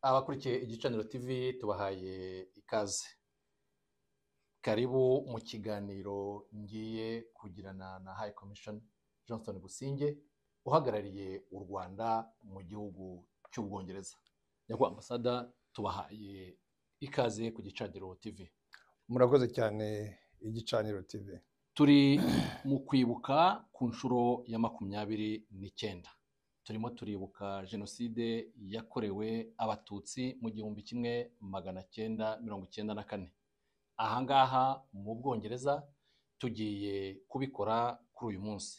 Abakurikiye igicaniro TV tubahaye ikaze, karibu mu kiganiro ngiye kugirana na High Commission Johnston Businge uhagarariye u Rwanda mu gihugu cy'Ubwongereza. Nyakubahwa ambasada tubahaye ikaze ku gicaniro TV. murakoze cyane igicaniro tv Turi mu kwibuka ku nshuro ya makumyabiri n'icyenda. turimo turibuka jenoside yakorewe abatutsi mu gihumbi kimwe magana cyenda mirongo icyenda na kane ahangaha mu bwongereza tugiye kubikora kuri uyu munsi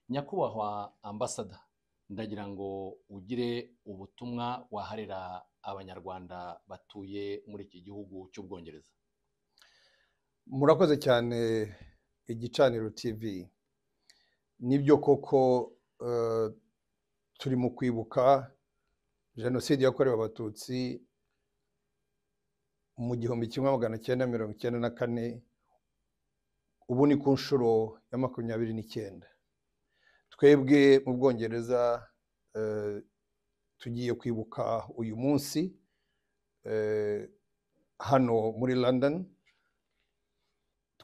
nyakubahwa ambasada ndagira ngo ugire ubutumwa waharira abanyarwanda batuye muri iki gihugu cy'ubwongereza murakoze cyane igicaniro tv nibyo koko eh, turi mu kwibuka jenoside yakorewe abatutsi mu gihumbi kimwe magana cyenda mirongo icyenda na kane ubu ni ku nshuro ya makumyabiri n'icyenda twebwe mu bwongereza eh, tugiye kwibuka uyu munsi eh, hano muri london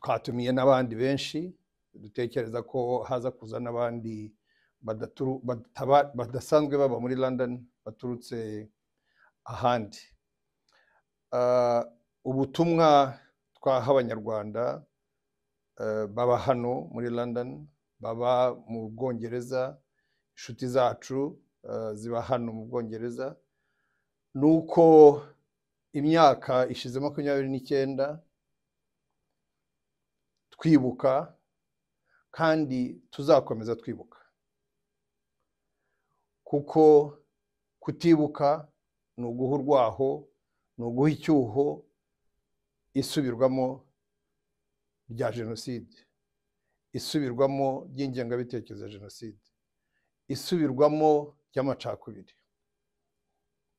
twatumiye n'abandi benshi dutekereza ko haza kuza n'abandi badaturu- bataba- badasanzwe baba muri london baturutse ahandi Ah, ubutumwa twaha abanyarwanda eh, baba hano muri london baba mu bwongereza inshuti zacu eh, ziba hano mu bwongereza ni uko imyaka ishize makumyabiri n'icyenda twibuka kandi tuzakomeza twibuka kuko kutibuka ni uguha urwaho ni uguha icyuho isubirwamo rya jenoside isubirwamo ry'ingengabitekerezo ya jenoside isubirwamo ry'amacakubiri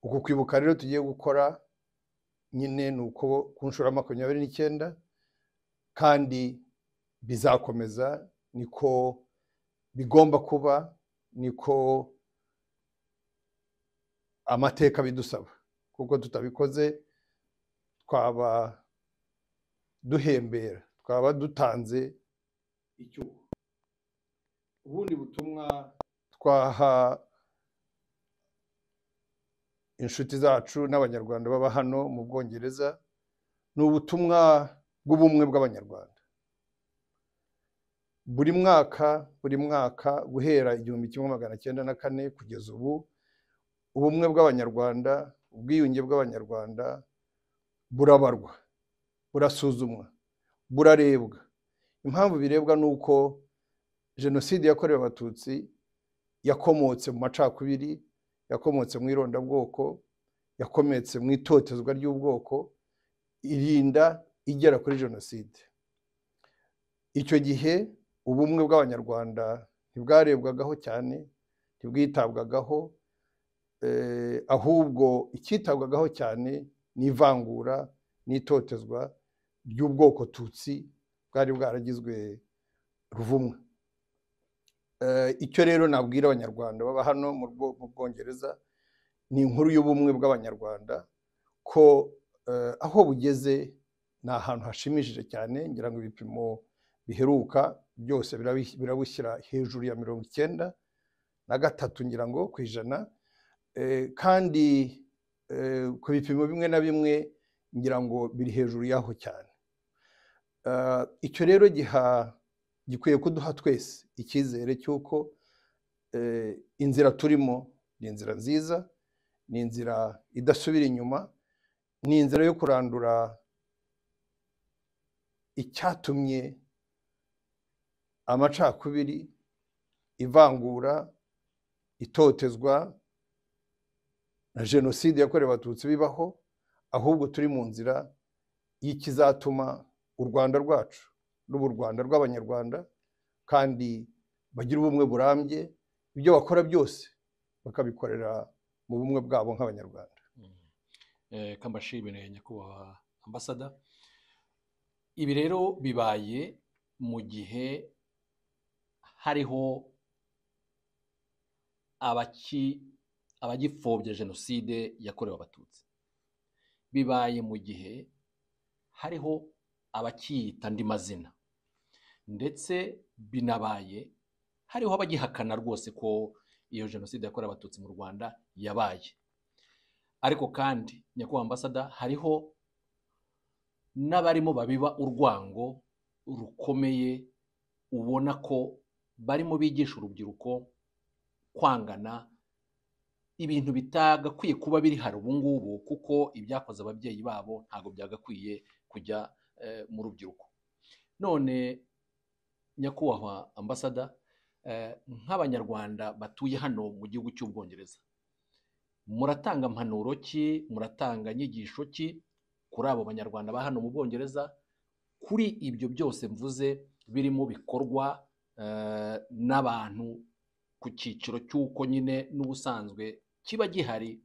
uku kwibuka rero tugiye gukora nyine ni uko ku nshuro ya makumyabiri n'icyenda kandi bizakomeza niko bigomba kuba niko amateka bidusaba kuko tutabikoze twaba duhembera twaba dutanze icyuho ubundi butumwa twaha inshuti zacu n'abanyarwanda baba hano mu bwongereza ni ubutumwa bw'ubumwe bw'abanyarwanda buri mwaka buri mwaka guhera igihumbi kimwe magana cyenda na kane kugeza ubu ubumwe bw'abanyarwanda ubwiyunge bw'abanyarwanda burabarwa burasuzumwa burarebwa impamvu birebwa ni uko jenoside yakorewe abatutsi yakomotse mu macakubiri yakomotse mu irondabwoko yakomotse mu itotezwa ry'ubwoko irinda igera kuri jenoside icyo gihe ubumwe bw'abanyarwanda ntibwarebwagaho cyane ntibwitabwagaho eh, ahubwo icyitabwagaho cyane ni ivangura n'itotezwa ry'ubwoko tutsi bwari bwaragizwe ruvumwa Eh, icyo rero nabwira abanyarwanda baba hano mu Bwo- mu bwongereza ni inkuru y'ubumwe bw'abanyarwanda ko eh, aho bugeze ni ahantu hashimishije cyane ngira ngo ibipimo biheruka byose birabi- birabushyira hejuru ya mirongo icyenda na gatatu ngira ngo ku ijana Eh, kandi eh, ku bipimo bimwe na bimwe ngira ngo biri hejuru y'aho cyane Ah, icyo rero giha gikwiye kuduha twese icyizere cy'uko eh, inzira turimo ni inzira nziza ni inzira idasubira inyuma ni inzira yo kurandura icyatumye amacakubiri ivangura itotezwa na jenoside yakorewe abatutsi bibaho ahubwo turi mu nzira y'ikizatuma u rwanda rwacu ruba u rwanda rw'abanyarwanda kandi bagira ubumwe burambye ibyo bakora byose bakabikorera mu bumwe bwabo nk'abanyarwanda Eh, kambashimire nyakubahwa ambasada ibi rero bibaye mu gihe hariho abaki abagipfobya jenoside yakorewe abatutsi bibaye mu gihe hariho abakiyita andi mazina ndetse binabaye hariho abagihakana rwose ko iyo jenoside yakorewe abatutsi mu rwanda yabaye ariko kandi nyakubahwa ambasada hariho n'abarimo babiba urwango rukomeye ubona ko barimo bigisha urubyiruko kwangana ibintu bitagakwiye kuba biri hari ubu ngubu kuko ibyakoze ababyeyi babo ntabwo byagakwiye kujya eh, mu rubyiruko none nyakubahwa ambasada eh, nk'abanyarwanda batuye hano mu gihugu cy'ubwongereza muratanga impanuro ki muratanga inyigisho ki kuri abo banyarwanda ba hano mu bwongereza kuri ibyo byose mvuze birimo bikorwa eh, n'abantu ku cyiciro cy'uko nyine n'ubusanzwe kiba gihari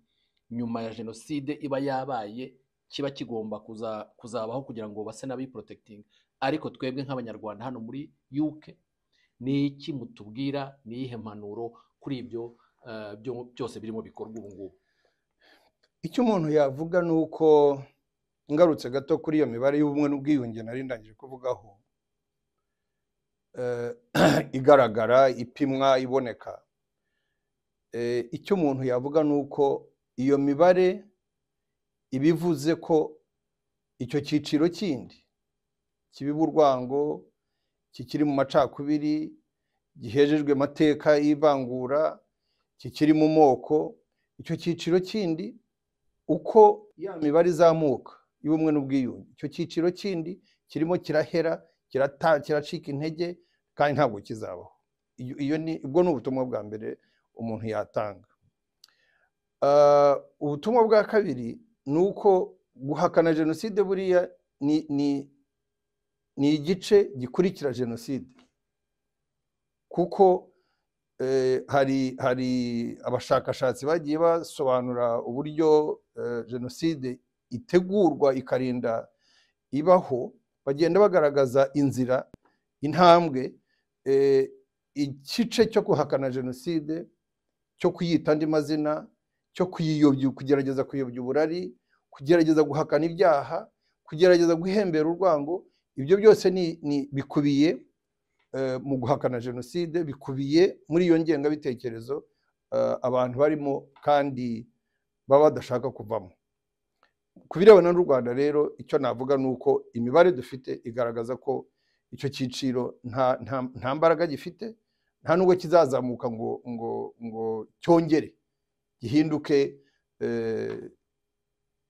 nyuma ya jenoside iba yabaye kiba kigomba kuza- kuzabaho kugira ngo base n'abiporotekitinga ariko twebwe nk'abanyarwanda hano muri UK ni iki mutubwira ni iyihe mpanuro kuri ibyo eh, byo- byose birimo bikorwa ubu ngubu icyo umuntu yavuga ni uko ngarutse gato kuri iyo mibare y'ubumwe n'ubwiyunge nari ndangije kuvugaho eh, igaragara ipimwa iboneka Eh, icyo umuntu yavuga ni uko iyo mibare iba ivuze ko icyo cyiciro kindi kibiba urwango kikiri mu macakubiri gihejejwe amateka y'ivangura kikiri mu moko icyo cyiciro kindi uko ya mibare izamuka y'ubumwe n'ubwiyunge icyo cyiciro kindi kirimo kirahera kirata- kiracika intege kandi ntabwo kizabaho Iyo- iyo ni ubwo ni ubutumwa bwa mbere umuntu yatanga Ah, ubutumwa bwa kabiri ni uko guhakana jenoside buriya ni ni- ni igice gikurikira jenoside kuko eh, hari hari abashakashatsi bagiye basobanura uburyo eh, jenoside itegurwa ikarinda ibaho bagenda bagaragaza inzira intambwe eh, igice cyo guhakana jenoside cyo kuyita andi mazina cyo kuyiyobya kugerageza kuyobya uburari kugerageza guhakana ibyaha kugerageza guhembera urwango ibyo byose ni, ni bikubiye eh, mu guhakana jenoside bikubiye muri iyo ngengabitekerezo eh, abantu barimo kandi baba badashaka kuvamo ku birebana n'u rwanda rero icyo navuga ni uko imibare dufite igaragaza ko icyo cyiciro nta, nta, nta mbaraga gifite nta nubwo kizazamuka ngo, ngo, ngo cyongere gihinduke eh,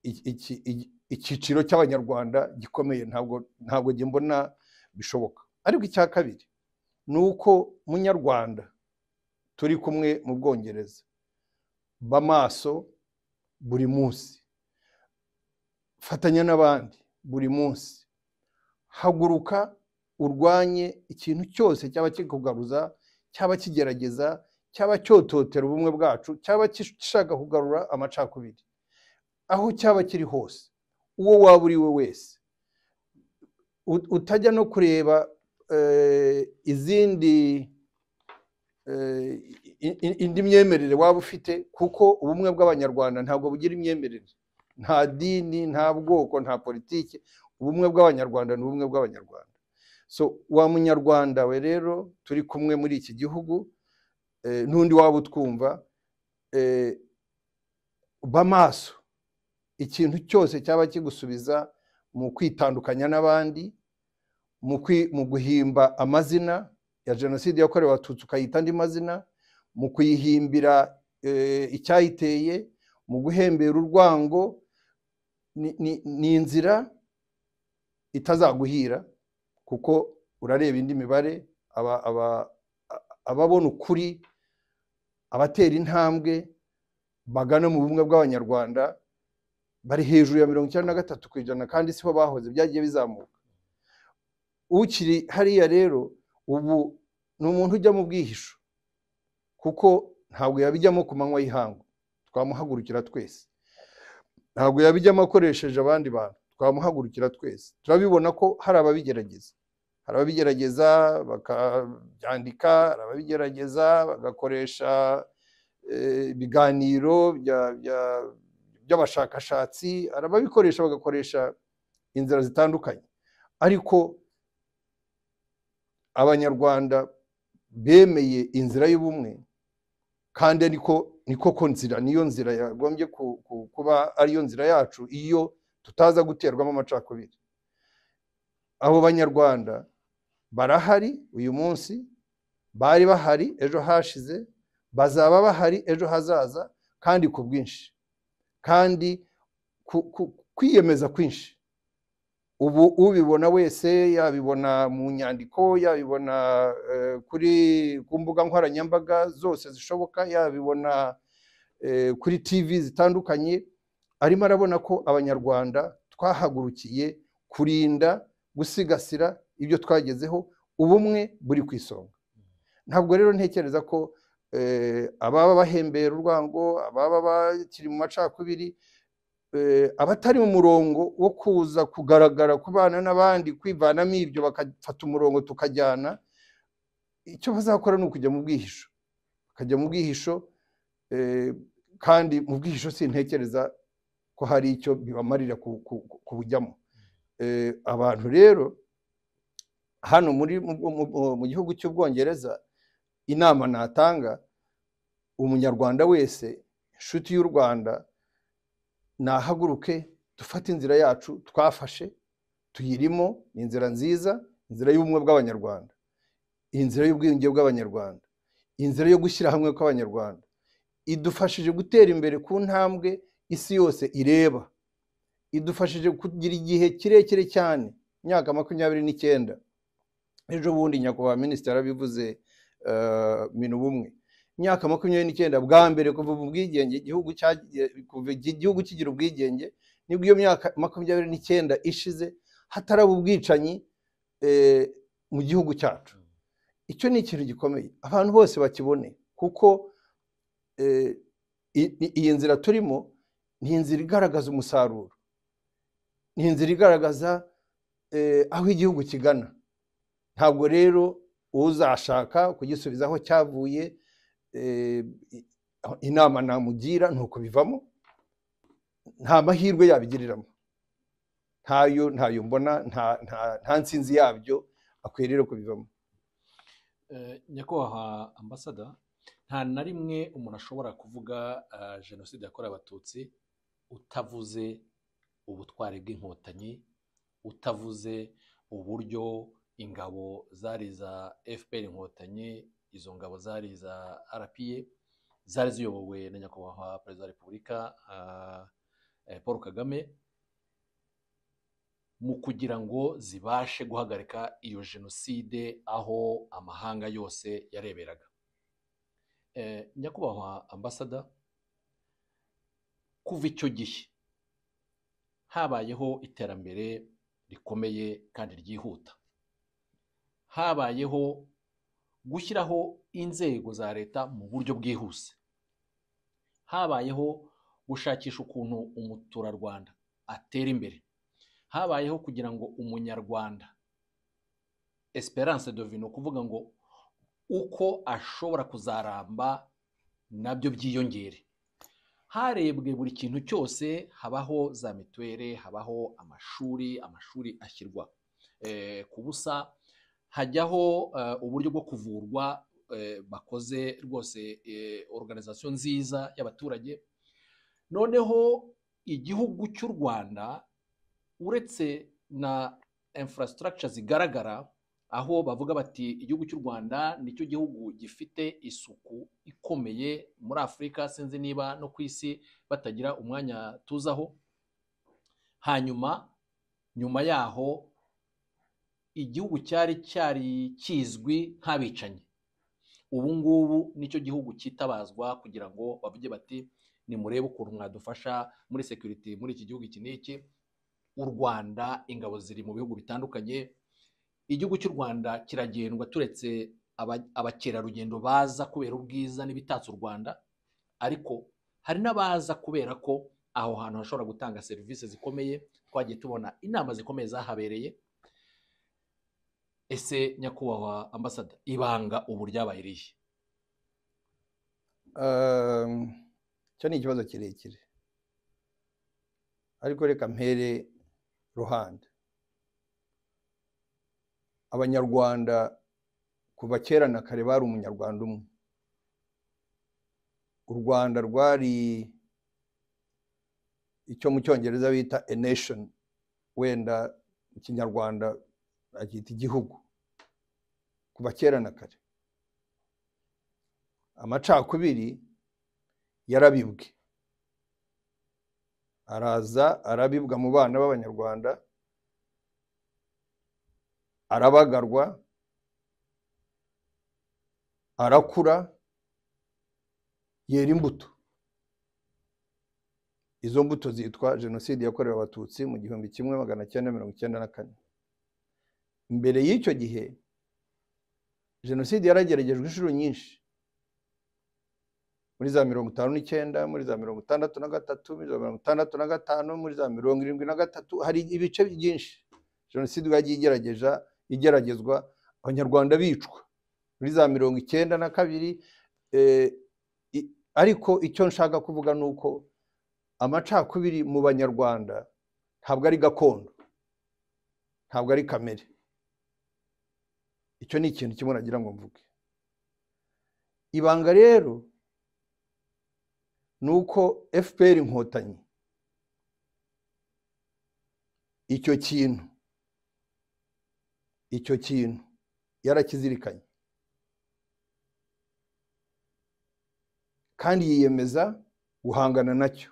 iki- iki- iki- icyiciro cy'abanyarwanda gikomeye ntabwo ntabwo njye mbona bishoboka ariko icya kabiri ni uko munyarwanda turi kumwe mu bwongereza ba maso buri munsi fatanya n'abandi buri munsi haguruka urwanye ikintu cyose cyaba kikugaruza cyaba kigerageza cyaba cyototera ubumwe bwacu cyaba gishaka kugarura amacakubiri aho cyaba kiri hose uwo waba uri we wese U- utajya no kureba eh, izindi eh, i- i- indi myemerere waba ufite kuko ubumwe bw'abanyarwanda ntabwo bugira imyemerere nta dini nta bwoko nta politiki ubumwe bw'abanyarwanda ni ubumwe bw'abanyarwanda so wa munyarwanda we rero turi kumwe muri iki gihugu eh, n'undi waba utwumva eh, ba maso ikintu cyose cyaba kigusubiza mu kwitandukanya n'abandi mu kwi- mu guhimba amazina ya jenoside yakorewe abatutsi ukayita andi mazina mu kuyihimbira eh, icyayiteye mu guhembera urwango ni- ni- ni inzira itazaguhira kuko urareba indi mibare aba- aba- a- ababona ukuri abatera intambwe bagana mu bumwe bw'abanyarwanda bari hejuru ya mirongo icyenda na gatatu ku ijana kandi sibo bahoze byagiye bizamuka ukiri hariya rero ubu ni umuntu ujya mu bwihisho kuko ntabwo yabijyamo ku manywa y'ihangu twamuhagurukira twese ntabwo yabijyamo akoresheje abandi bantu twamuhagurukira twese turabibona ko hari ababigerageza hari ababigerageza bakabyandika hari ababigerageza bagakoresha eh, ibiganiro bya- bya- by'abashakashatsi hari ababikoresha bagakoresha inzira zitandukanye ariko abanyarwanda bemeye inzira y'ubumwe kandi niko niko ko nzira niyo nzira yagombye ku- ku- kuba ariyo nzira yacu iyo tutaza guterwamo amacakubiri abo banyarwanda barahari uyu munsi bari bahari ejo hashize bazaba bahari ejo hazaza kandi ku bwinshi kandi ku- ku- kwiyemeza kwinshi ubu ubibona wese yabibona mu nyandiko yabibona eh, kuri ku mbuga nkoranyambaga zose zishoboka yabibona eh, kuri tv zitandukanye arimo arabona ko abanyarwanda twahagurukiye kurinda gusigasira ibyo twagezeho ubumwe buri ku isonga ntabwo rero ntekereza ko eh, ababa bahembera urwango ababa bakiri mu macakubiri eh, abatari mu murongo wo kuza kugaragara ku bana n'abandi kwivanamo ibyo bagafata umurongo tukajyana icyo bazakora ni ukujya mu bwihisho bakajya mu bwihisho eh, kandi mu bwihisho sintekereza ko hari icyo bibamarira ku- ku- ku- kubujyamo Eh, abantu rero hano muri mu- mu mu- mu gihugu cy'ubwongereza inama natanga umunyarwanda wese inshuti y'u rwanda nahaguruke dufate inzira yacu twafashe tuyirimo ni inzira nziza inzira y'ubumwe bw'abanyarwanda inzira y'ubwiyunge bw'abanyarwanda inzira yo gushyira hamwe kw'abanyarwanda idufashije gutera imbere ku ntambwe isi yose ireba idufashije kugira igihe kirekire cyane imyaka makumyabiri n'icyenda ejo bundi nyakubahwa minisitiri yarabivuze eh, mina ubumwe imyaka makumyabiri n'icyenda bwa mbere kuva mu bwigenge igihugu cyagiye kuva iki- igihugu kigira ubwigenge nibwo iyo myaka makumyabiri n'icyenda ishize hataraba ubwicanyi eh, mu gihugu cyacu icyo ni ikintu gikomeye abantu bose bakibone kuko eh, i- i- iyi nzira turimo ni inzira igaragaza umusaruro ni inzira igaragaza eh, aho igihugu kigana ntabwo rero uzashaka kugisubiza aho cyavuye eh, i- inama namugira ni ukubivamo nta mahirwe yabigiriramo ntayo ntayo mbona nta, nta, nta nsinzi yabyo akwiye rero kubivamo Eh, nyakubahwa ambasada nta na rimwe umuntu ashobora kuvuga eh, jenoside yakorewe abatutsi utavuze ubutwari bw'inkotanyi utavuze uburyo ingabo zari iza fpr inkotanyi izo ngabo zari iza rpa zari ziyobowe na nyakubahwa perezida wa repubulika ah, eh, paul kagame mu kugira ngo zibashe guhagarika iyo jenoside aho amahanga yose yareberaga Eh, nyakubahwa ambasada kuva icyo gihe habayeho iterambere rikomeye kandi ryihuta habayeho gushyiraho inzego za leta mu buryo bwihuse habayeho gushakisha ukuntu umuturarwanda atera imbere habayeho kugira ngo umunyarwanda esperance devine ukuvuga ngo uko ashobora kuzaramba nabyo byiyongere harebwe buri kintu cyose habaho za mituweli habaho amashuri amashuri ashyirwa eh, ku busa hajyaho eh, uburyo bwo kuvurwa eh, bakoze rwose eh, organization nziza y'abaturage noneho igihugu cy'u rwanda uretse na infrastructure zigaragara aho bavuga bati igihugu cy'u rwanda nicyo gihugu gifite isuku ikomeye muri afurika sinzi niba no ku isi batagira umwanya tuzaho hanyuma nyuma yaho igihugu cyari cyari kizwi nk'abicanyi ubu ngubu nicyo gihugu cyitabazwa kugira ngo bavuge bati nimurebe ukuntu mwadufasha muri security muri iki gihugu iki n'iki u rwanda ingabo ziri mu bihugu bitandukanye igihugu cy'u rwanda kiragendwa turetse aba- abakerarugendo baza kubera ubwiza n'ibitatse u rwanda ariko hari n'abaza kubera ko aho hantu hashobora gutanga serivisi zikomeye twagiye tubona inama zikomeye zahabereye ese nyakubahwa ambasada ibanga ubu ryabaye irihe Um, icyo ni ikibazo kirekire ariko reka mpere ruhande abanyarwanda kuva kera na kare bari umunyarwanda umwe u rwanda rwari icyo mu cyongereza bita a nation wenda mu kinyarwanda bacyita igihugu kuva kera na kare amacakubiri yarabibwe araza arabibwa mu bana b'abanyarwanda arabagarwa arakura yera imbuto izo mbuto zitwa jenoside yakorewe abatutsi mu gihumbi kimwe magana cyenda mirongo icyenda na kane mbere y'icyo gihe jenoside yarageragejwe inshuro nyinshi muri za mirongo itanu n'icyenda muri za mirongo itandatu na gatatu muri za mirongo itandatu na gatanu muri za mirongo irindwi na gatatu hari ibice byinshi jenoside yagiye igerageza igeragezwa abanyarwanda bicwa muri za mirongo icyenda na kabiri ariko icyo nshaka kuvuga ni uko amacakubiri mu banyarwanda ntabwo ari gakondo ntabwo ari kamere icyo ni ikintu kimwe nagira ngo mvuge ibanga rero ni uko fpr inkotanyi icyo kintu icyo kintu yarakizirikanye kandi yiyemeza guhangana nacyo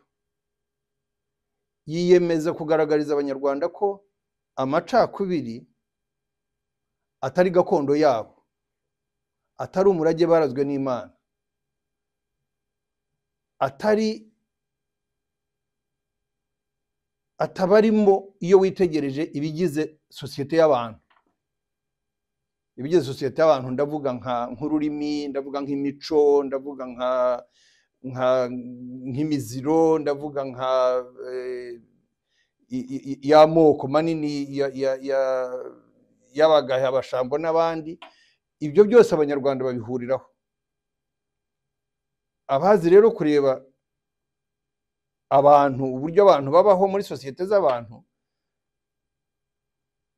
yiyemeza kugaragariza abanyarwanda ko amacakubiri atari gakondo yabo atari umurage barazwe n'imana atari atabarimo iyo witegereje ibigize sosiyete y'abantu ibigize sosiyete y'abantu ndavuga nk'ururimi ndavuga nk'imico ndavuga nka nk'imiziro ndavuga nka y'amoko manini y'abagahe abashambo n'abandi ibyo byose abanyarwanda babihuriraho abazi rero kureba abantu uburyo abantu babaho muri sosiyete z'abantu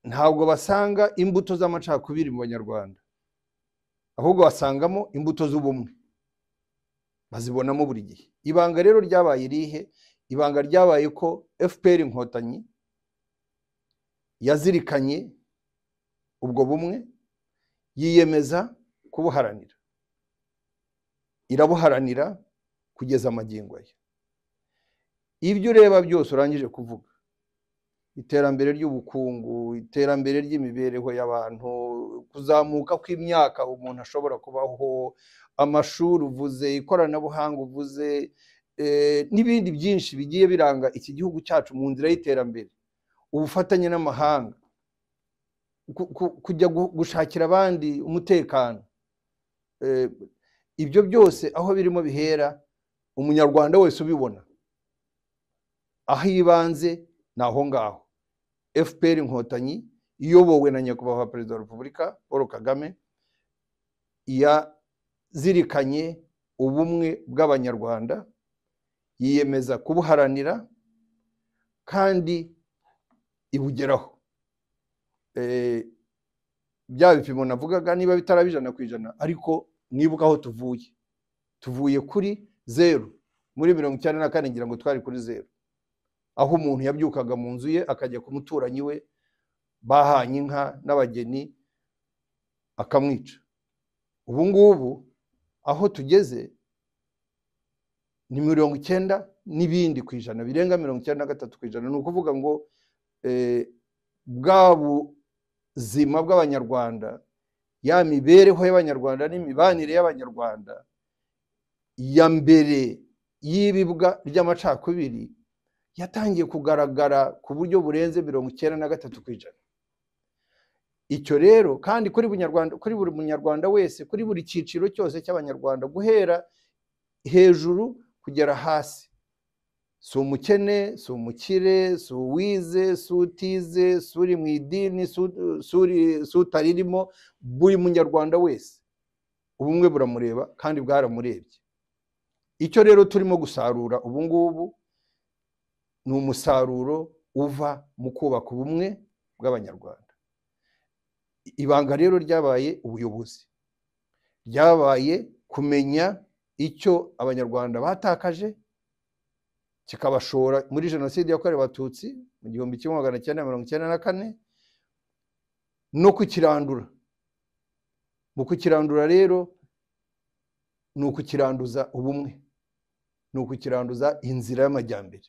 ntabwo basanga imbuto z'amacakubiri mu banyarwanda ahubwo basangamo imbuto z'ubumwe bazibonamo buri gihe ibanga rero ryabaye irihe ibanga ryabaye ko fpr inkotanyi yazirikanye ubwo bumwe yiyemeza kubuharanira irabuharanira kugeza amagingo ye ibyo ureba byose urangije kuvuga iterambere ry'ubukungu iterambere ry'imibereho y'abantu kuzamuka kw'imyaka umuntu ashobora kubaho amashuri uvuze ikoranabuhanga uvuze n'ibindi byinshi bigiye biranga iki gihugu cyacu mu nzira y'iterambere ubufatanye n'amahanga kujya gushakira abandi umutekano ibyo byose aho birimo bihera umunyarwanda wese ubibona aho ibanze ni aho ngaho fpr inkotanyi iyobowe na nyakubahwa perezida wa repubulika paul kagame yazirikanye ubumwe bw'abanyarwanda yiyemeza kubuharanira kandi ibugeraho bya bipimo navugaga niba bitaraba ijana ku ijana ariko mwibuke aho tuvuye tuvuye kuri zeru muri mirongo icyenda na kane ngira ngo twari kuri zeru aho umuntu yabyukaga mu nzu ye akajya ku muturanyi we bahanye inka n'abageni akamwica ubu ngubu aho tugeze ni mirongo icyenda n'ibindi ku ijana birenga mirongo icyenda na gatatu ku ijana ni ukuvuga ngo bwa buzima bw'abanyarwanda ya mibereho y'abanyarwanda n'imibanire y'abanyarwanda ya mbere y'ibibwa ry'amacakubiri yatangiye kugaragara ku buryo burenze mirongo icyenda na gatatu ku ijana icyo rero kandi kuri kuri buri munyarwanda wese kuri buri cyiciro cyose cy'abanyarwanda guhera hejuru kugera hasi si umukene si umukire si uwize si utize si uri mu idini si utaririmo buri munyarwanda wese ubumwe buramureba kandi bwaramurebye icyo rero turimo gusarura ubu ngubu ni umusaruro uva mu kubaka ubumwe bw'abanyarwanda ibanga rero ryabaye ubuyobozi ryabaye kumenya icyo abanyarwanda batakaje kikabashora muri jenoside yakorewe abatutsi mu gihumbi kimwe magana cyenda mirongo icyenda na kane no kukirandura mu kukirandura rero ni ukukiranduza ubumwe ni ukukiranduza inzira y'amajyambere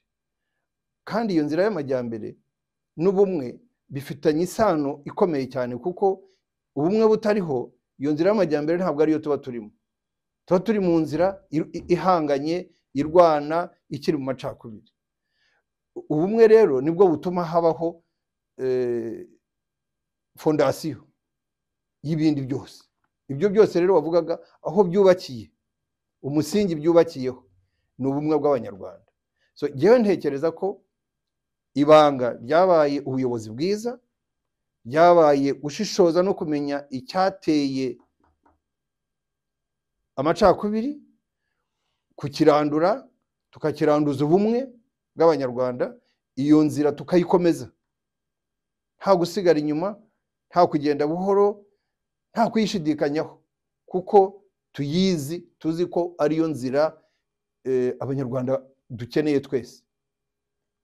kandi iyo nzira y'amajyambere n'ubumwe bifitanye isano ikomeye cyane kuko ubumwe butariho iyo nzira y'amajyambere ntabwo ariyo tuba turimo tuba turi mu nzira ihanganye irwana ikiri mu macakubiri ubumwe rero nibwo butuma habaho fondasiyo y'ibindi byose ibyo byose rero wavugaga aho byubakiye umusingi byubakiyeho ni ubumwe bw'abanyarwanda so ngewe ntekereza ko ibanga ryabaye ubuyobozi bwiza ryabaye gushishoza no kumenya icyateye amacakubiri kukirandura tukakiranduza ubumwe bw'abanyarwanda iyo nzira tukayikomeza nta gusigara inyuma nta kugenda buhoro nta kuyishidikanyaho kuko tuyizi tuzi ko ariyo nzira abanyarwanda dukeneye twese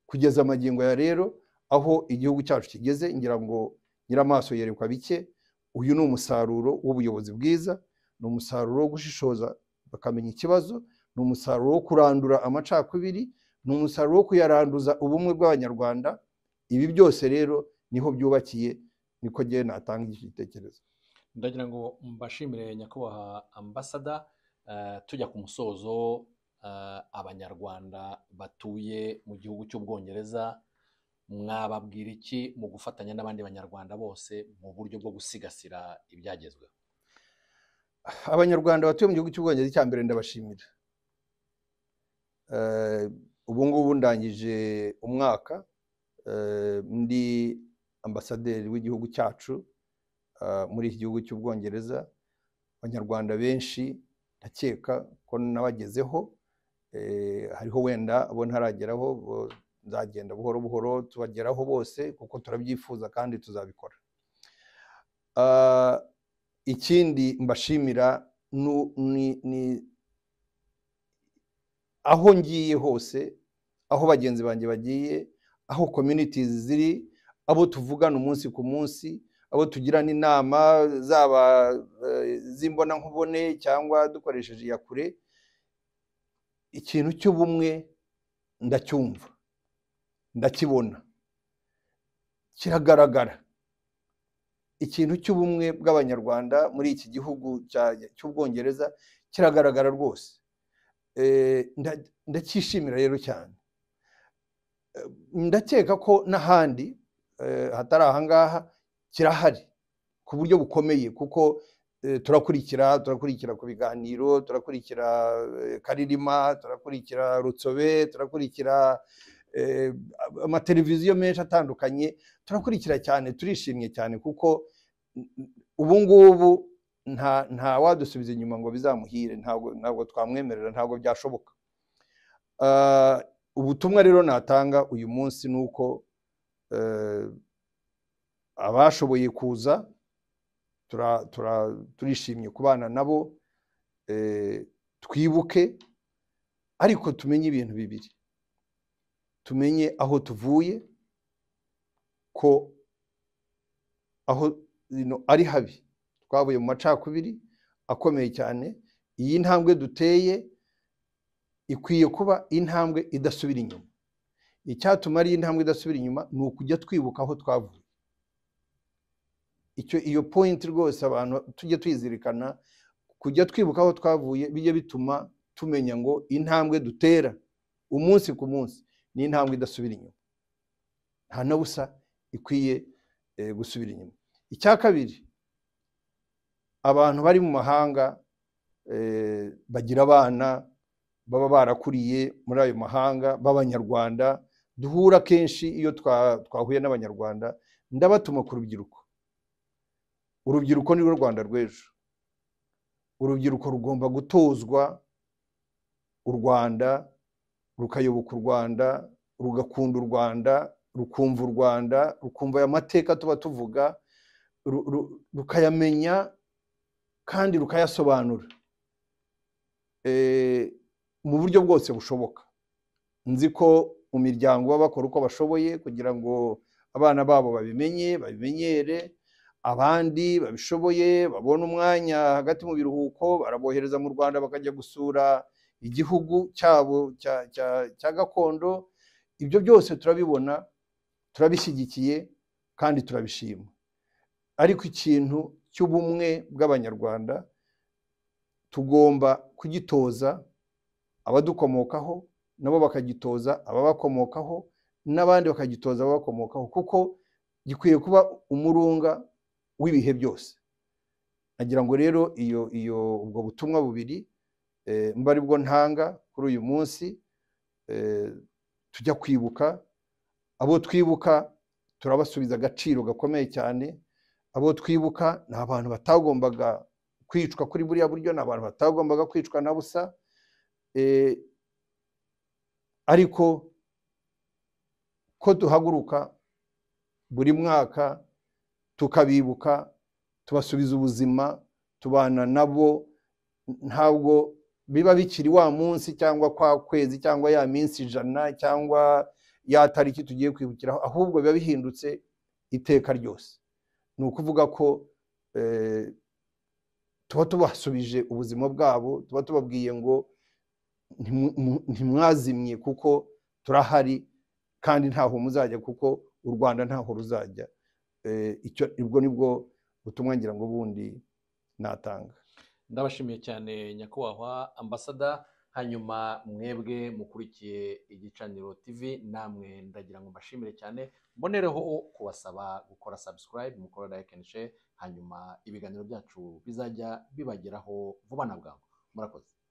kugeza amagingo ya rero aho igihugu cyacu kigeze ngira ngo nyiramaso yerekwa bike uyu ni umusaruro w'ubuyobozi bwiza ni umusaruro wo gushishoza bakamenya ikibazo ni umusaruro wo kurandura amacakubiri ni umusaruro wo kuyaranduza ubumwe bw'abanyarwanda ibi byose rero niho byubakiye niko ngewe natanga iki gitekerezo ndagira ngo mbashimire nyakubahwa ambasada eh, tujya ku musozo eh, abanyarwanda batuye mu gihugu cy'ubwongereza mwababwira iki mu gufatanya n'abandi banyarwanda bose mu buryo bwo gusigasira ibyagezweho abanyarwanda batuye mu gihugu cy'ubwongereza icya mbere ndabashimira ubu ngubu ndangije umwaka ndi ambasaderi w'igihugu cyacu muri iki gihugu cy'ubwongereza abanyarwanda benshi ndakeka ko nabagezeho hariho wenda bo ntarageraho nzagenda buhoro buhoro tubageraho bose kuko turabyifuza kandi tuzabikora ikindi mbashimira ni aho ngiye hose aho bagenzi banjye bagiye aho communities ziri abo tuvugana umunsi ku munsi abo tugirana inama zaba z'imbonankubone cyangwa dukoresheje iya kure ikintu cy'ubumwe ndacyumva ndakibona kiragaragara ikintu cy'ubumwe bw'abanyarwanda muri iki gihugu cy'ubwongereza kiragaragara rwose ndacyishimira rero cyane ndakeka ko n'ahandi hatari ahangaha kirahari ku buryo bukomeye kuko turakurikira turakurikira ku biganiro turakurikira karirima turakurikira rutsobe turakurikira amateleviziyo menshi atandukanye turakurikira cyane turishimye cyane kuko ubu ngubu nta wadusubiza inyuma ngo bizamuhire ntabwo twamwemerera ntabwo byashoboka ubutumwa rero natanga uyu munsi ni uko abashoboye kuza turishimye kubana nabo twibuke ariko tumenye ibintu bibiri tumenye aho tuvuye ko aho ari habi twavuye mu macakubiri akomeye cyane iyi ntambwe duteye ikwiye kuba intambwe idasubira inyuma icyatuma ari intambwe idasubira inyuma ni ukujya twibuka aho twavuye icyo iyo point rwose abantu tujye twizirikana kujya twibuka aho twavuye bijya bituma tumenya ngo intambwe dutera umunsi ku munsi ni intambwe idasubira inyuma nta na busa ikwiye gusubira inyuma icya kabiri abantu bari mu mahanga bagira abana baba barakuriye muri ayo mahanga b'abanyarwanda duhura kenshi iyo twahuye n'abanyarwanda ndabatuma ku rubyiruko urubyiruko ni rwo rwanda rw'ejo urubyiruko rugomba gutozwa u rwanda rukayoboka u rwanda rugakunda u rwanda rukumva u rwanda rukumva aya mateka tuba tuvuga ru- ru- rukayamenya kandi rukayasobanura Eh, mu buryo bwose bushoboka nzi ko mu miryango baba bakora uko bashoboye kugira ngo abana babo babimenye babimenyere abandi babishoboye babone umwanya hagati mu biruhuko barabohereza mu rwanda bakajya gusura igihugu cyabo cya- cya- cya gakondo ibyo byose turabibona turabishyigikiye kandi turabishima ariko ikintu cy'ubumwe bw'abanyarwanda tugomba kugitoza abadukomokaho nabo bakagitoza ababakomokaho n'abandi bakagitoza ababakomokaho kuko gikwiye kuba umurunga w'ibihe byose nagira ngo rero iyo iyo ubwo butumwa bubiri eh, mba aribwo ntanga kuri uyu munsi eh, tujya kwibuka abo twibuka turabasubiza agaciro gakomeye cyane abo twibuka ni abantu batagombaga kwicwa kuri buriya buryo ni abantu batagombaga kwicwa na busa eh, ariko ko duhaguruka buri mwaka tukabibuka tubasubiza ubuzima tubana nabo ntabwo biba bikiri wa munsi cyangwa kwa kwezi cyangwa ya minsi ijana cyangwa ya tariki tugiye kwibukiraho ahubwo biba bihindutse iteka ryose ni ukuvuga ko eh, tuba tubasubije ubuzima bwabo tuba tubabwiye ngo ntimu- mu- ntimwazimye kuko turahari kandi ntaho muzajya kuko u rwanda ntaho ruzajya Eh, icyo ubwo nibwo butumwa ngira ngo bundi natanga ndabashimiye cyane nyakubahwa ambasada hanyuma mwebwe mukurikiye igicaniro tv namwe ndagira ngo mbashimire cyane mbonereho kubasaba gukora subscribe mukora like and share hanyuma ibiganiro byacu bizajya bibageraho vuba na bwangu murakoze